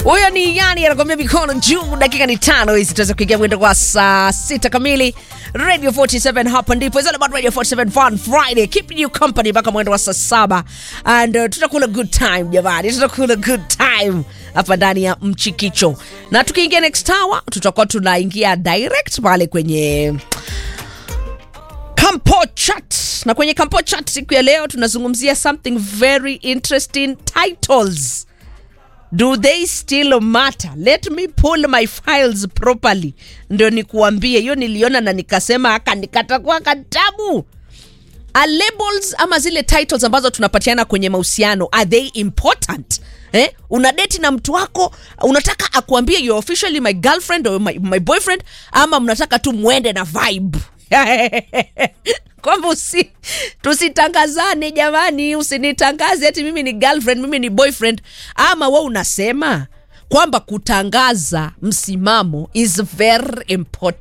huyo ni yani anakwambia mikono juu dakika ni tano hizi tuweze kuingia mwendo kwa saa sita kamili radio 47 hapa ndipo It's all about radio 47 fun friday keeping you company mpaka mwendo wa saa saba and uh, tutakula good time jamani tutakula good time hapa ndani ya mchikicho na tukiingia next hour tutakuwa tunaingia direct pale kwenye Campo Chat. Na kwenye Campo Chat siku ya leo tunazungumzia something very interesting titles. Do they still matter? Let me pull my files properly. Ndio nikuambie hiyo niliona na nikasema aka nikatakuwa katabu. Are labels ama zile titles ambazo tunapatiana kwenye mahusiano are they important? Eh? Una date na mtu wako unataka akuambie you're officially my girlfriend or my, my boyfriend ama mnataka tu mwende na vibe kwamba usi tusitangazane jamani usinitangaze ati mimi ni girlfriend mimi ni boyfriend ama we unasema kwamba kutangaza msimamo is very important